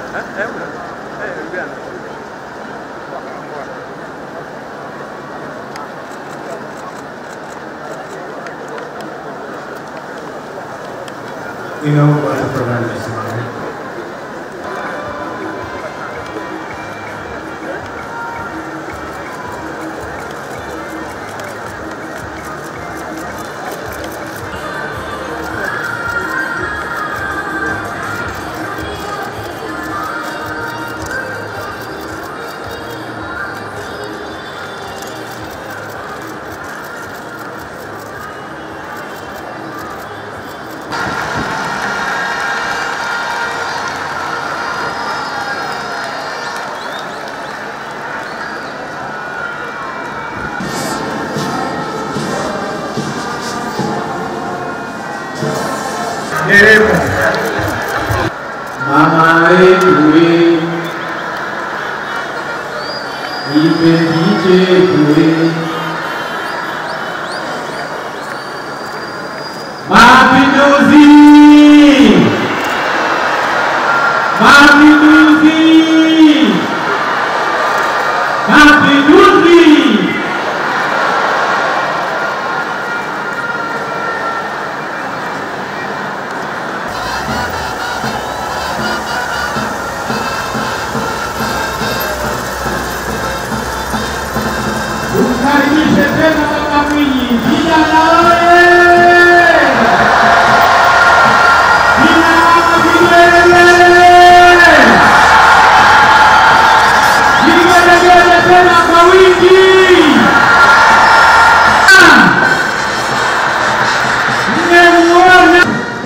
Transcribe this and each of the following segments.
Ninaomba tafadhali tusimame. Dereva. Mama yetu we, kipenzi chetu we, Mapinduzi! Mapinduzi! Mapinduzi! Tumkaribishe tena Baba Mwinyi, vijana oye! Vijana vigelegele! Vigelegele tena kwa wingi! Mmemuona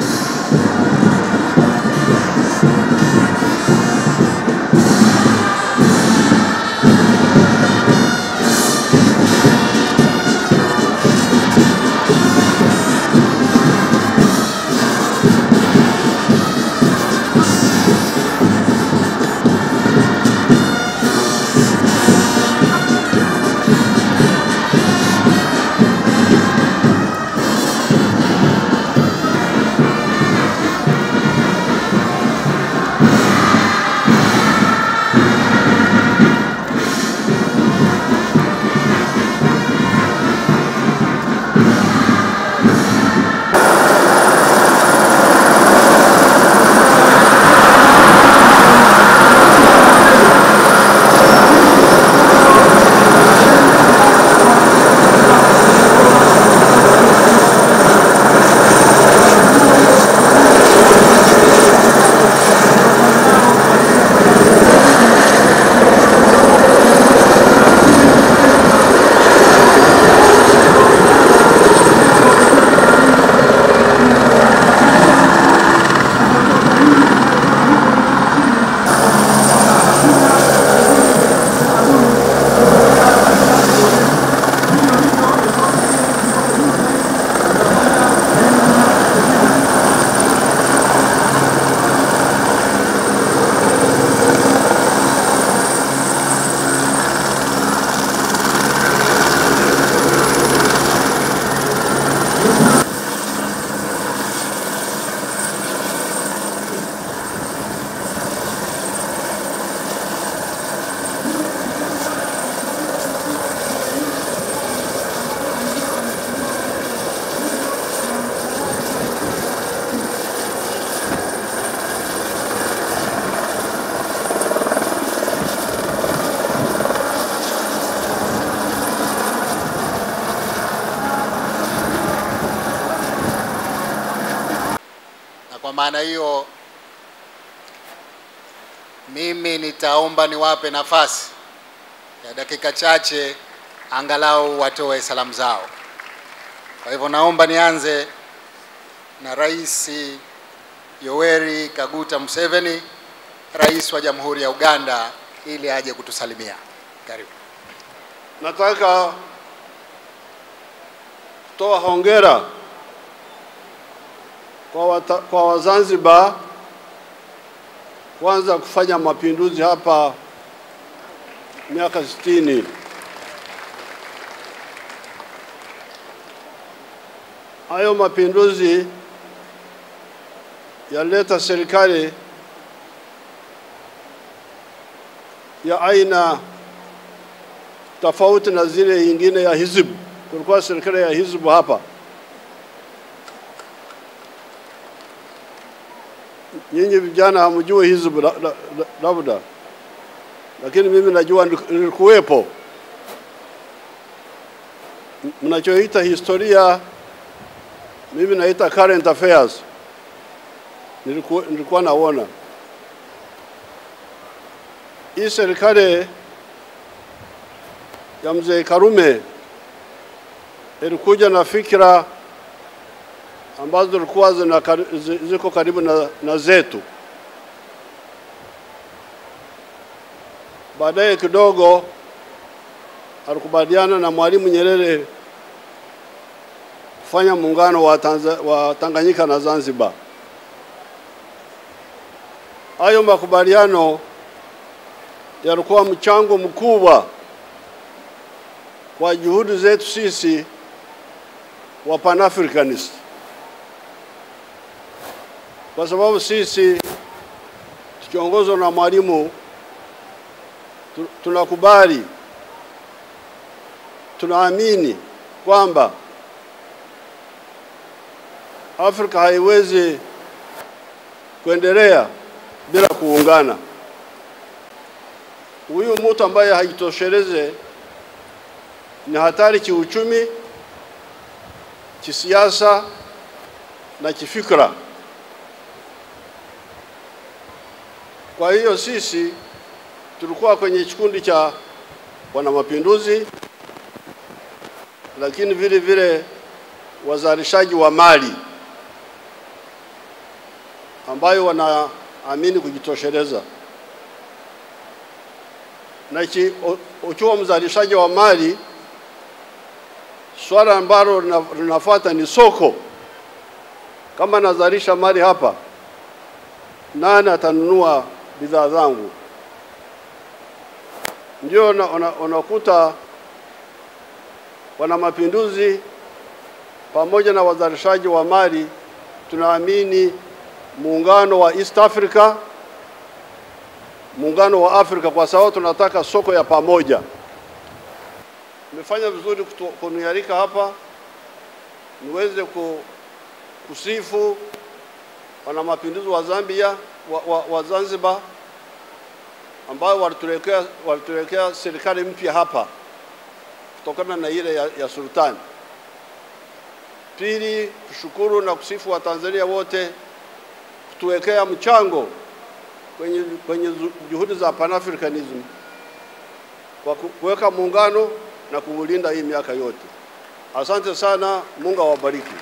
na kwa maana hiyo mimi nitaomba niwape nafasi ya dakika chache angalau watoe salamu zao. Kwa hivyo naomba nianze na Rais Yoweri Kaguta Museveni, Rais wa Jamhuri ya Uganda, ili aje kutusalimia. Karibu. Nataka kutoa hongera kwa, wata, kwa Wazanzibar kwanza kufanya mapinduzi hapa miaka sitini. Hayo mapinduzi yalileta serikali ya aina tofauti na zile nyingine ya hizbu. Kulikuwa serikali ya hizbu hapa. Nyinyi vijana hamjui hizbu la- la- la- labda, lakini mimi najua nilikuwepo. M- Mnachoita historia, mimi naita current affairs. Nilikuwa, nilikuwa naona hii serikali ya mzee Karume ilikuja na fikra ambazo zilikuwa zina kari- zi- ziko karibu na, na zetu. Baadaye kidogo alikubaliana na Mwalimu Nyerere kufanya muungano wa, Tanza, wa Tanganyika na Zanzibar. Hayo makubaliano yalikuwa mchango mkubwa kwa juhudi zetu sisi wa Pan-Africanist, kwa sababu sisi tukiongozwa na Mwalimu tu- tunakubali, tunaamini kwamba Afrika haiwezi kuendelea bila kuungana. Huyu mtu ambaye haitosheleze ni hatari kiuchumi, kisiasa na kifikra. Kwa hiyo sisi tulikuwa kwenye kikundi cha wana mapinduzi, lakini vile vile wazalishaji wa mali ambayo wanaamini kujitosheleza na ki- u- ukiwa mzalishaji wa mali, swala ambalo lina- linafuata ni soko. Kama nazalisha mali hapa, nani atanunua bidhaa zangu? Ndio una- una- unakuta wana mapinduzi pamoja na wazalishaji wa mali tunaamini muungano wa East Africa muungano wa Afrika kwa sababu tunataka soko ya pamoja. Nimefanya vizuri kutu- kunialika hapa niweze ku, kusifu wana mapinduzi wa Zambia wa, wa, wa Zanzibar ambao walituletea walituletea serikali mpya hapa kutokana na ile ya, ya sultani. Pili, kushukuru na kusifu wa Tanzania wote kutuwekea mchango kwenye, kwenye zu- juhudi za Pan-Africanism kwa ku- kuweka muungano na kuulinda hii miaka yote. Asante sana, Mungu awabariki.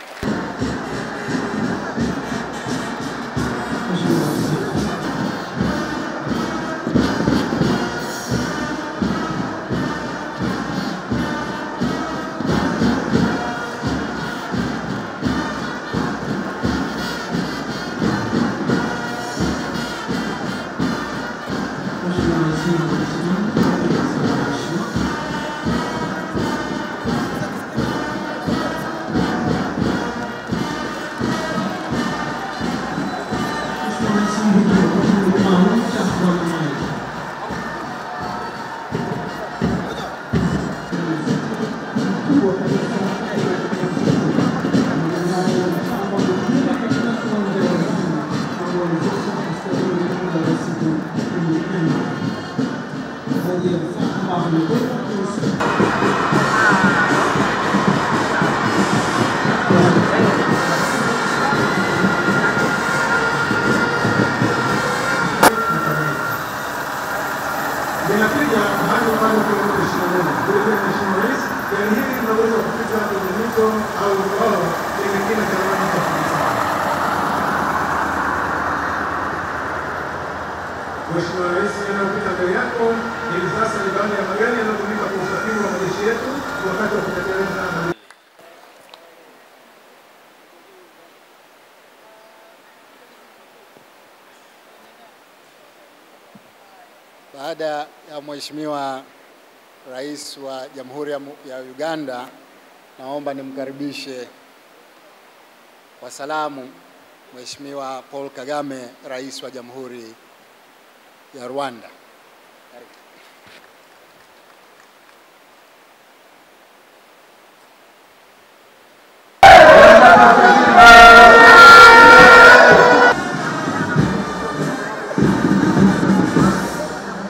Linapiga hadi pale kwenye mheshimiwa Mungu. Vile vile Mheshimiwa Rais, gari hili linaweza kupita kwenye mito au bwawa lenye kina cha mita kumi sana. Mheshimiwa Rais, yanayopita mbele yako hivi sasa ni baadhi ya magari yanayotumika kwa usafiri wa majeshi yetu wakati wa kutekeleza majukumu Baada ya Mheshimiwa Rais wa Jamhuri ya Mu- ya Uganda, naomba nimkaribishe kwa salamu Mheshimiwa Paul Kagame, Rais wa Jamhuri ya Rwanda. Karibu.